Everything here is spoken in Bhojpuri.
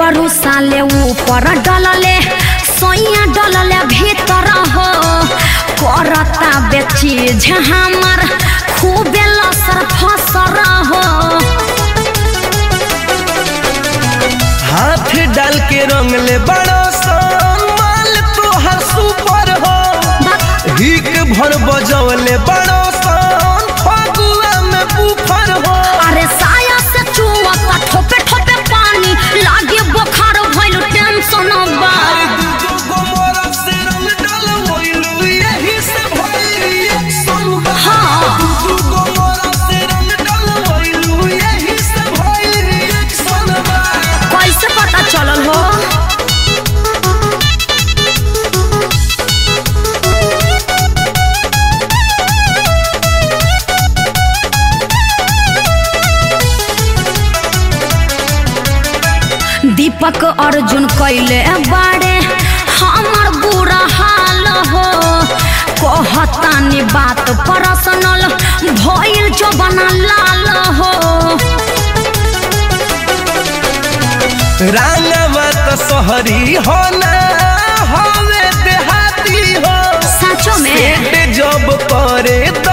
देवरु साले ऊपर डलले सोइया डलले भीतर हो करता बेची हमर खूबे लसर फसर हो हाथ डाल के रंग ले बड़ो सन माल तोहर सुपर हो हिक भर बजौले बड़ो सन फगुआ में बुफर हो अरे साया से चुवता ठोपे ठोपे पानी लागे बुखार भइल टेंशन बा अरे दूजो गोमरा से रंग डलवैलू यही से भइल रिएक्शन बा हाँ। दूजो गोमरा से रंग डलवैलू यही से भइल रिएक्शन बा कैसे पता चलल हो दीपक अर्जुन कैले बाड़े हमर बुरा हाल हो कहतानी बात पर्सनल भइल जो बना लाल हो रांगवा तो शहरी हो ना हवे देहाती हो सचो में सेट जब करे तो